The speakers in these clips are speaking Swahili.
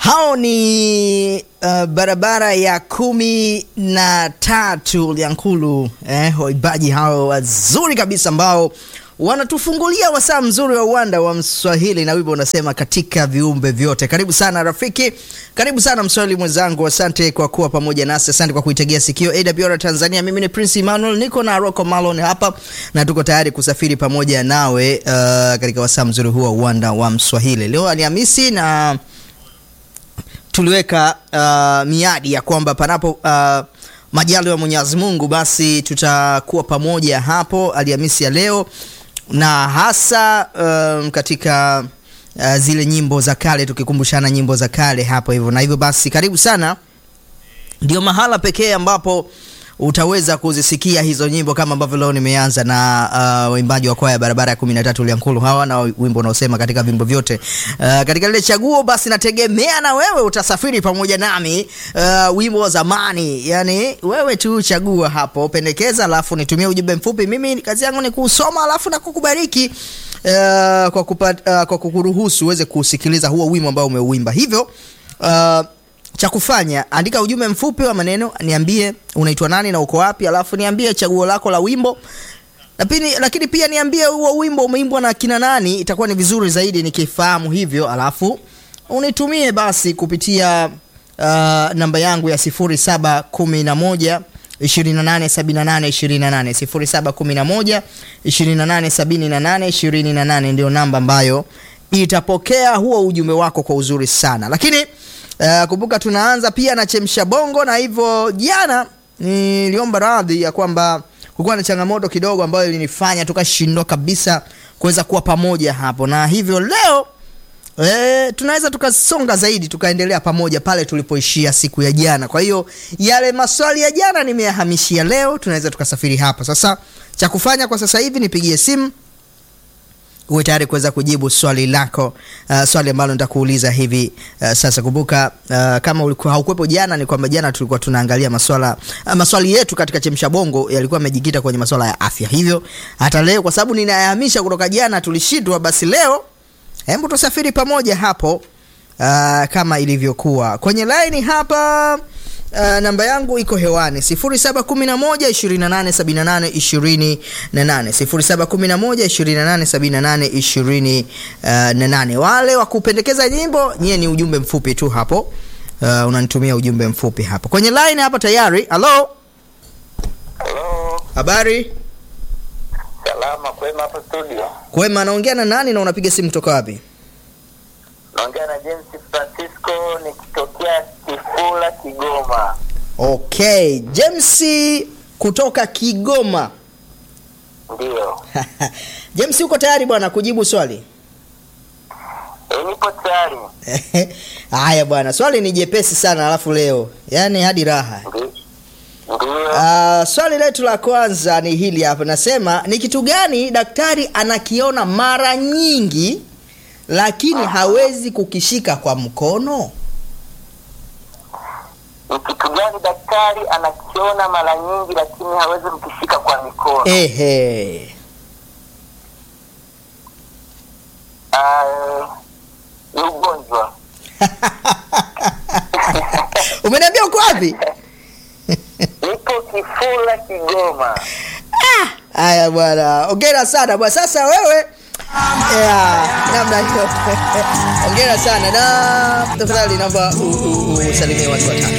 Hao ni uh, barabara ya kumi na tatu Lyankulu, eh, waibaji hao wazuri kabisa ambao wanatufungulia wasaa mzuri wa uwanda wa Mswahili na wimbo unasema katika viumbe vyote. Karibu sana rafiki, karibu sana Mswahili mwenzangu, asante kwa kuwa pamoja nasi, asante kwa kuitegea sikio AWR Tanzania. Mimi ni Prince Emmanuel, niko na Rocco Malon hapa na tuko tayari kusafiri pamoja nawe uh, katika wasaa mzuri huu wa uwanda wa Mswahili. Leo Alhamisi na tuliweka uh, miadi ya kwamba panapo uh, majaliwa ya Mwenyezi Mungu basi tutakuwa pamoja hapo Alhamisi ya leo na hasa um, katika uh, zile nyimbo za kale tukikumbushana nyimbo za kale hapo hivyo, na hivyo basi karibu sana, ndio mahala pekee ambapo utaweza kuzisikia hizo nyimbo kama ambavyo leo nimeanza na uh, waimbaji wa kwaya barabara ya kumi na tatu Lyankulu hawa na wimbo unaosema katika vimbo vyote. Uh, katika lile chaguo basi nategemea na wewe utasafiri pamoja nami uh, wimbo wa zamani, yani wewe tu chagua hapo, pendekeza, alafu nitumie ujumbe mfupi. Mimi kazi yangu ni kusoma alafu na kukubariki uh, kwa, kupat, uh, kwa kukuruhusu uweze kusikiliza huo wimbo ambao umeuimba hivyo uh, cha kufanya andika ujumbe mfupi wa maneno, niambie unaitwa nani na uko wapi, alafu niambie chaguo lako la wimbo lakini, lakini pia niambie huo wimbo umeimbwa na kina nani. Itakuwa ni vizuri zaidi nikifahamu hivyo, alafu unitumie basi kupitia uh, namba yangu ya 0711 287828 0711287828 ndio namba ambayo itapokea huo ujumbe wako kwa uzuri sana, lakini Uh, kumbuka tunaanza pia na chemsha bongo, na hivyo jana niliomba radhi ya kwamba kulikuwa na changamoto kidogo ambayo ilinifanya tukashindwa kabisa kuweza kuwa pamoja hapo, na hivyo leo eh, tunaweza tukasonga zaidi tukaendelea pamoja pale tulipoishia siku ya jana. Kwa hiyo yale maswali ya jana nimeyahamishia leo, tunaweza tukasafiri hapo. Sasa cha kufanya kwa sasa hivi nipigie simu uwe tayari kuweza kujibu swali lako, uh, swali ambalo nitakuuliza hivi uh, sasa. Kumbuka uh, kama ulikuwa haukuwepo jana, ni kwamba jana tulikuwa tunaangalia maswala uh, maswali yetu katika chemsha bongo yalikuwa yamejikita kwenye maswala ya afya. Hivyo hata leo kwa sababu ninayahamisha kutoka jana tulishindwa, basi leo hebu tusafiri pamoja hapo uh, kama ilivyokuwa kwenye laini hapa. Uh, namba yangu iko hewani 0711287828 0711287828. Wale wa kupendekeza nyimbo nyie ni ujumbe mfupi tu hapo, uh, unanitumia ujumbe mfupi hapo kwenye line hapa tayari. Halo, Halo, habari? salama kwema hapo studio. Kwema, naongea na nani na unapiga simu kutoka wapi? Naongea na James Francisco nikitokea Kifula, Kigoma. Okay, James kutoka Kigoma. Ndiyo. James, uko tayari bwana kujibu swali? E, nipo tayari. Haya bwana, swali ni jepesi sana, alafu leo yaani hadi raha. Ndi- Ndiyo. Uh, swali letu la kwanza ni hili hapa, nasema ni kitu gani daktari anakiona mara nyingi lakini hawezi kukishika kwa mkono? Ni kitu gani daktari anakiona mara nyingi lakini hawezi mkishika kwa mikono? Ehe, Ah, ni ugonjwa. umeniambia uko wapi? Nipo Kifula, Kigoma. Haya bwana, ongera sana bwana. Sasa wewe yeah, namna hiyo ongera sana na tafadhali naomba u- u- u- usalimie watu watatu.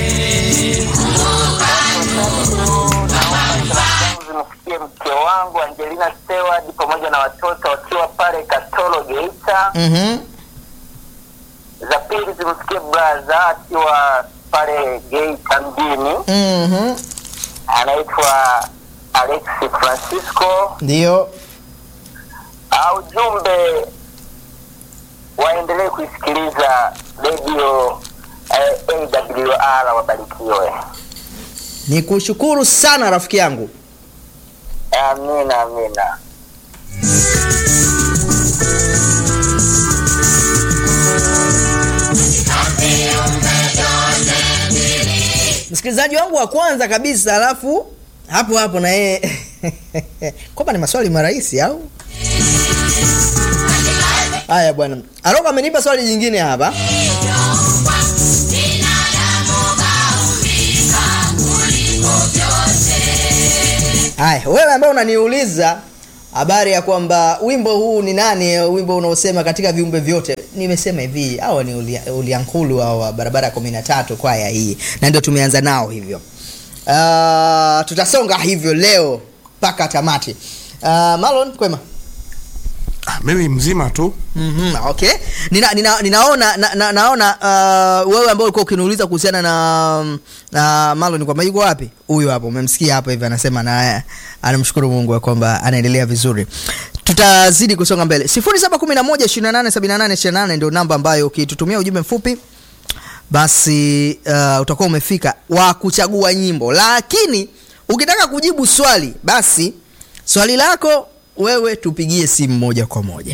Zimfikie mke wangu Angelina Stewart pamoja na watoto wakiwa pale Katoro Geita. Mhm. za pili zimfikie braza akiwa pale Geita mjini, Mhm. anaitwa Alex Francisco. Ndio. Au jumbe waendelee kuisikiliza redio eh, AWR, wabarikiwe. Ni kushukuru sana rafiki yangu. Amina, amina. Msikilizaji wangu wa kwanza kabisa, alafu hapo hapo na yeye kwamba ni maswali marahisi au Haya bwana, Aroko amenipa swali jingine hapa. Haya, wewe ambaye unaniuliza habari ya kwamba wimbo huu ni nani, wimbo unaosema katika viumbe vyote, nimesema hivi, hawa ni Ulia- Uliankulu wa barabara ya kumi na tatu, kwaya hii, na ndio tumeanza nao hivyo. Uh, tutasonga hivyo leo mpaka tamati. Uh, Malon kwema? Ah, mimi mzima tu Mm-hmm, okay. Nina, nina, ninaona na, na, naona uh, wewe ambao ulikuwa ukiniuliza kuhusiana na na Marlon kwamba yuko wapi? Huyu hapo umemsikia hapo hivi anasema na anamshukuru Mungu ya kwamba anaendelea vizuri. Tutazidi kusonga mbele. 0711287828 ndio namba ambayo ukitutumia ujumbe mfupi basi uh, utakuwa umefika wa kuchagua nyimbo, lakini ukitaka kujibu swali basi swali lako wewe tupigie simu moja kwa moja